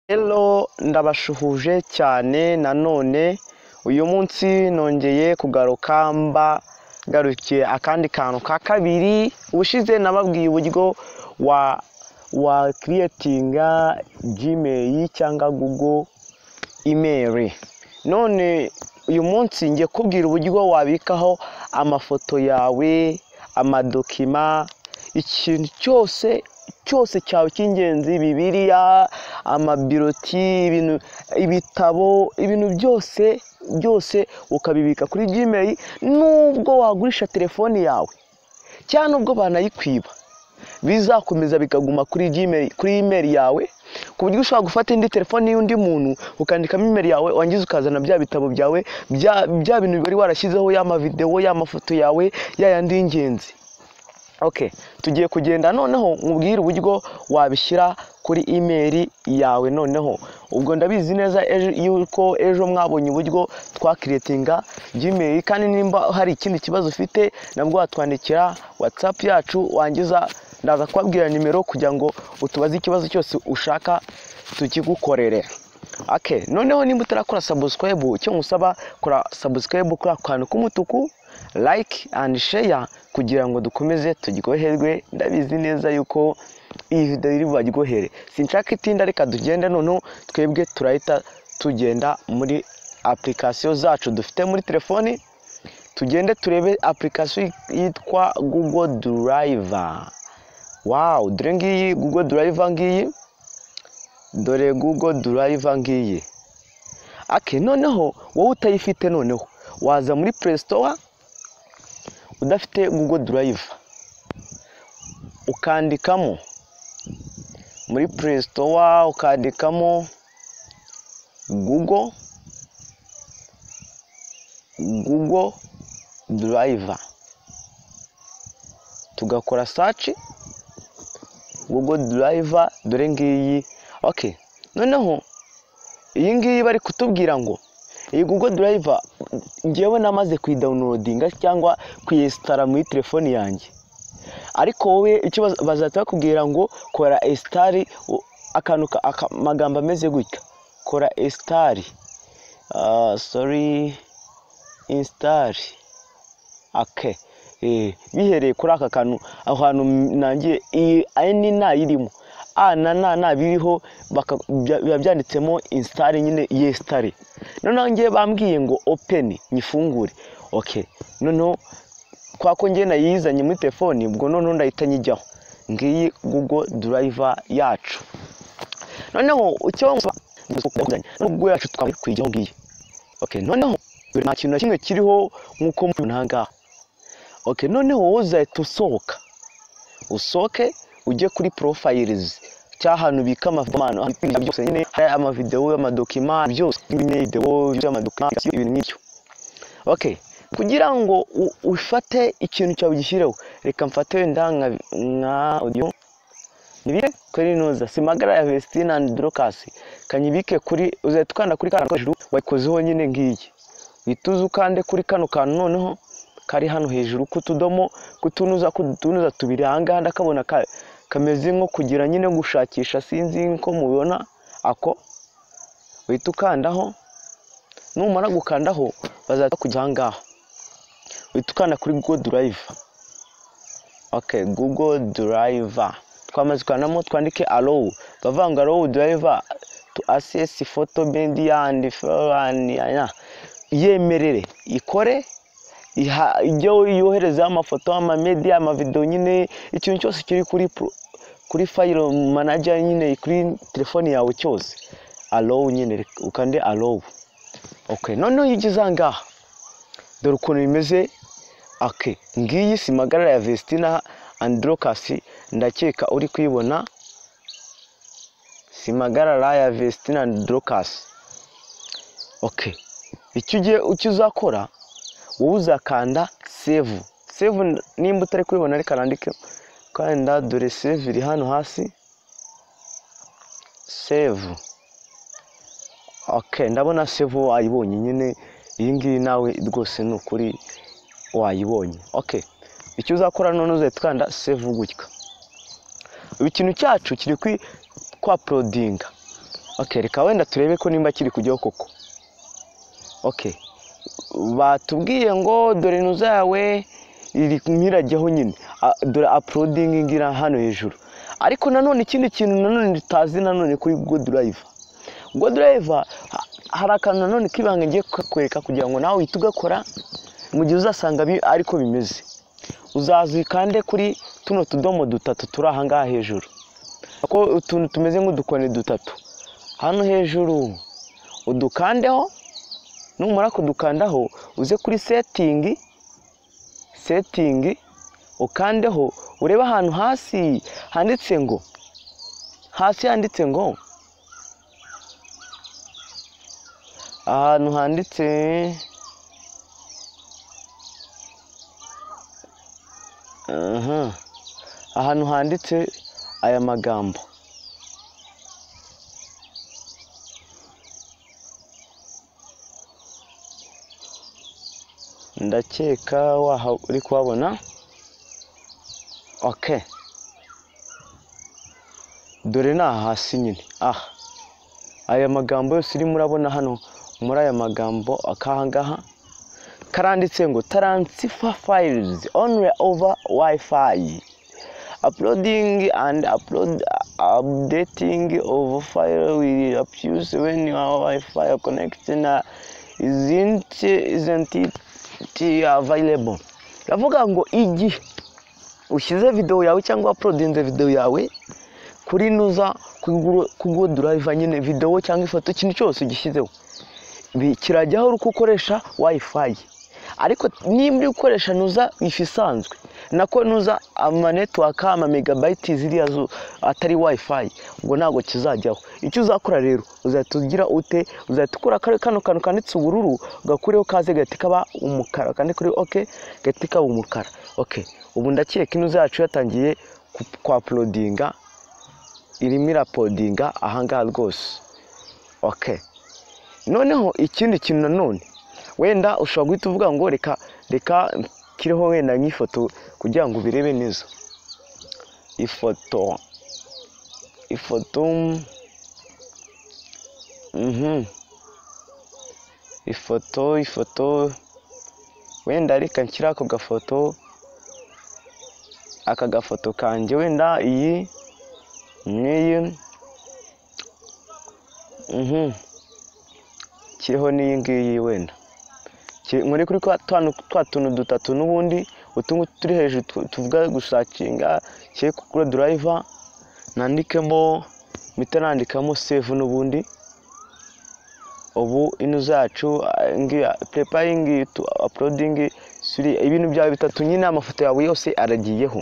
rero ndabasuhuje cyane nanone uyu munsi nongeye kugaruka mba ngarukiye akandi kantu ka kabiri ubushize nababwiye uburyo wa wa kiriyetinga jimeyi cyangwa gugo imeri none uyu munsi ngiye kubwira uburyo wabikaho amafoto yawe amadokima ikintu cyose cyose cyawe cy'ingenzi bibiliya amabiroti ibintu ibitabo ibintu byose byose ukabibika kuri gmail nubwo wagurisha telefoni yawe cyangwa nubwo banayikwiba bizakomeza bikaguma kuri gmail kuri email yawe ku buryo ushobora gufata indi telefoni y'undi muntu ukandikamo email yawe wangiza ukazana bya bitabo byawe bya bya bintu wari warashyizeho y'amavidewo y'amafoto yawe ya yandi y'ingenzi Okay, tugiye kugenda noneho nkubwire uburyo wabishyira kuri imeri yawe noneho ubwo ndabizi neza ejo- yuko ejo mwabonye uburyo twakiriyetinga gmail kandi nimba hari ikindi kibazo ufite nabwo watwandikira whatsapp yacu wangiza ndaza kubabwira nimero kugira ngo utubaze ikibazo cyose ushaka tukigukorere Okay, noneho nimba utarakora subscribe icyo ngusaba kora subscribe kuri ako kantu k'umutuku like and share kugira ngo dukomeze turyoherwe ndabizi neza yuko iyi video iri bubaryohere sinshaka itinda reka tugende noneho twebwe turahita tugenda muri application zacu dufite muri telefoni tugende turebe application yitwa google drive wow dore ngiyi google drive ngiyi dore google drive ngiyi ake noneho wowe utayifite noneho waza muri play store udafite google drive ukandikamo muri play store ukandikamo google google drive tugakora search google drive dore ngiyi okay noneho iyi ngiyi bari kutubwira ngo iyi google drive ngewe namaze kuyidawunilodinga cyangwa kuyesitara muri telefoni yanjye ariko wowe icyo baz- bazahita bakubwira ngo kora esitari u- akantu ka- aka- amagambo ameze gutya kora esitari ah, sorry insitari ake eh, bihereye kuri aka kantu aho hantu nangiye iyi ni ntayirimo a na na na biriho baka- bya- biba byanditsemo insitari nyine yesitari noneho ngewe bambwiye ngo openi nyifungure ok noneho kwa ko ngewe nayizanye muri telefoni ubwo noneho ndahita nyijyaho ngiyi google drive yacu noneho icyo nkuba google yacu twabaye kuyijyaho ngiyi ok noneho dore nta kintu na kimwe kiriho nk'uko mubibona aha ngaha ok noneho wowe uzahita usohoka usoke ujye kuri porofayirizi cy'ahantu ubika amafomano byose nyine hari amavidewo amadokima byose nyine videwo by'amadokima ibintu nk'ibyo okay kugira ngo u- ufate ikintu cyawe ugishyireho reka mfate wenda nka nka audio nibike kuri inoza simagara ya Vestine and Dorcas kanyibike kuri uzahita ukanda kuri kano hejuru wayikozeho nyine ngiyi uhita uza ukande kuri kano kantu noneho kari hano hejuru k'utudomo k'utunuza k'utunuza tubiri ahangaha ndakabona ka, kameze nko kugira nyine gushakisha sinzi ko mubibona ako uhita ukandaho numara gukandaho bazaza kujya ahangaha uhita ukanda kuri google drive okay google drive twamaze kwandamo twandike alow bavuga ngo alow drive to access photo media and foreign aya. yemerere ikore iha- ijye yoherezaho amafoto amamedia amavidewo nyine ikintu cyose kiri kuri pro- kuri file manager nyine kuri telefone yawe cyose alow nyine reka ukande alow okay noneho iyo ugeze aha ngaha dore ukuntu bimeze ake ngiyi simagarara ya vestina androkasi ndakeka uri kuyibona simagarara ya vestina androkasi ok icyo ugiye icyo uzakora wowe uzakanda save save n- nimba utari kuyibona reka nandike kanda dore save iri hano hasi save ok ndabona save wayibonye nyine iyi ngiyi nawe rwose ni ukuri wayibonye ok icyo uzakora none uzahita ukanda save gutya ikintu cyacu kiri kuri kwa porodinga oke reka wenda turebe ko nimba kiri kujyaho koko oke batubwiye ngo dore inzu zawe iri ntirajyaho nyine A- dore apulodingi ngira hano hejuru ariko nanone ikindi kintu nanone tutazi nanone kuri go durayiva go durayiva hari akantu nanone k'ibanga ngiye kukwereka kugira ngo nawe uhite ugakora mu gihe uzasanga bi- ariko bimeze uzaza ukande kuri tuno tudomo dutatu turi ahangaha hejuru ko utuntu tumeze nk'udukoni dutatu hano hejuru udukandeho numara kudukandaho uze kuri setingi setingi ukandeho urebe ahantu hasi handitse ngo hasi handitse ngo ahantu handitse aha ahantu handitse aya magambo ndakeka waha uri kuhabona ok dore ni aha hasi nyine aha aya magambo yose urimo urabona hano muri aya magambo akaha ngaha karanditse ngo taransifa fayilizi onire ova wayifayi uploading and upload updating of file will appears when your Wi-Fi connection uh, isn't isn't it available. Iravuga ngo igihe ushyize videwo yawe cyangwa uploadinze videwo yawe kuri nuza kugo drive nyine videwo cyangwa ifoto ikintu cyose ugishyizeho bi- kirajyaho uri uko ukoresha Wi-Fi ariko niba uri gukoresha nuza wifi isanzwe nako nuza amanetiwaka ama megabayiti ziriya zo- atari wayifayi ubwo ntabwo kizajyaho icyo uzakora rero uzahita ugira ute uzahita ukura kare- kano kantu kanditse ubururu ugakureho kaze gahita kaba umukara kandi kuri oke gahita kaba umukara oke ubu ndakeka inuza yacu yatangiye ku- kwapulodinga irimo irapodinga ahangaha rwose oke noneho ikindi kintu nanone wenda ushobora guhita uvuga ngo reka reka kiriho wenda nk'ifoto kugira ngo ubirebe neza ifoto ifoto mhm ifoto ifoto wenda reka nshyire ako gafoto aka gafoto kanjye wenda iyi n'iyi mhm kiriho n'iyi ngiyi wenda Ki- muri kuri kwa twa- twa tuntu dutatu n'ubundi utu ngutu turi hejuru tu- tuvuga gushakinga kiri kuri durayiva nandikemo mpita nandikamo save n'ubundi ubu ino zacu prepayingi tu apulodingi ibintu byawe bitatu nyine amafoto yawe yose aragiyeho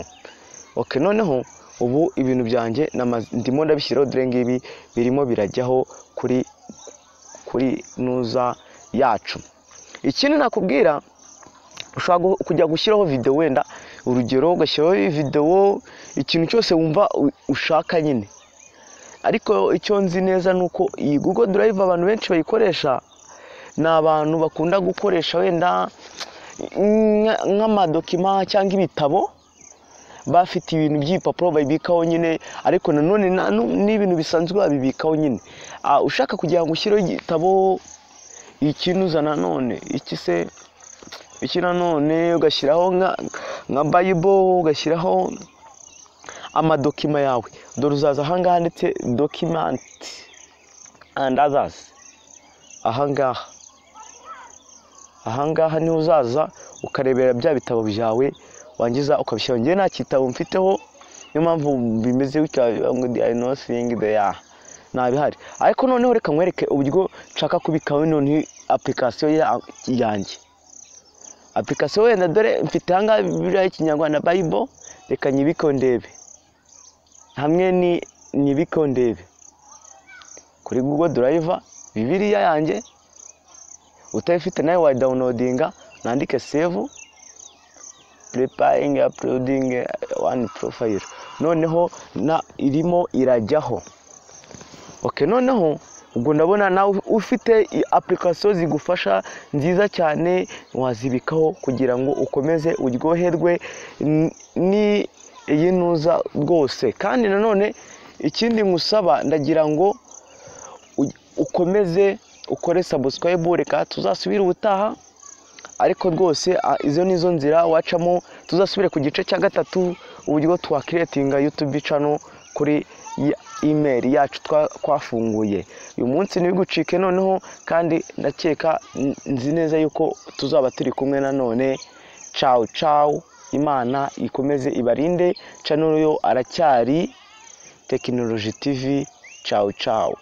ok noneho ubu ibintu byanjye namaze- ndimo ndabishyiraho dore ngibi birimo birajyaho kuri kuri nuza yacu ikindi nakubwira ushobora gu- kujya gushyiraho videwo wenda urugero ugashyiraho videwo ikintu cyose wumva u- ushaka nyine ariko icyo nzi neza ni uko iyi google drive abantu benshi bayikoresha ni abantu bakunda gukoresha wenda nka- nk'amadokima cyangwa ibitabo bafite ibintu by'ibipapuro babibikaho nyine ariko nanone na- nu- n'ibintu bisanzwe babibikaho nyine Ah, ushaka kugira ngo ushyireho igitabo ikinuza nanone iki se iki nanone ugashyiraho nka nka bayibo ugashyiraho amadokima yawe dore uzaza ahangaha handitse dokimanti andi azazi ahangaha ahangaha niho uzaza ukarebera bya bitabo byawe wangiza ukabishyira ngewe nta gitabo mfiteho niyo mpamvu bimeze gutya bivuga ngo the nothing there ntabihari ariko noneho reka nkwereke uburyo nshaka kubikaho none application ya- yanjye application wenda dore mfite ahangaha biriya ikinyarwanda bible reka nyibikeho ndebe hamwe ni nyibikeho ndebe kuri google drive bibiliya yanjye utayifite nawe wayidawunodinga nandike save prepaying uploading one profile noneho na irimo irajyaho ok noneho ubwo ndabona nawe ufite i- application zigufasha nziza cyane wazibikaho kugira ngo ukomeze uryoherwe n- ni iyi ntuza rwose kandi nanone ikindi ngusaba ndagira ngo ukomeze ukore sabusikayibure kandi tuzasubire ubutaha ariko rwose a- izo ni zo nzira wacamo tuzasubire ku gice cya gatatu uburyo twakiretinga yutubi cano kuri ya- imeri yacu twa- twafunguye uyu munsi ntibigucike noneho kandi ndakeka n- nzi neza yuko tuzaba turi kumwe nanone cawu cawu imana ikomeze ibarinde cano yo aracyari tekinoloji tivi cawu cawu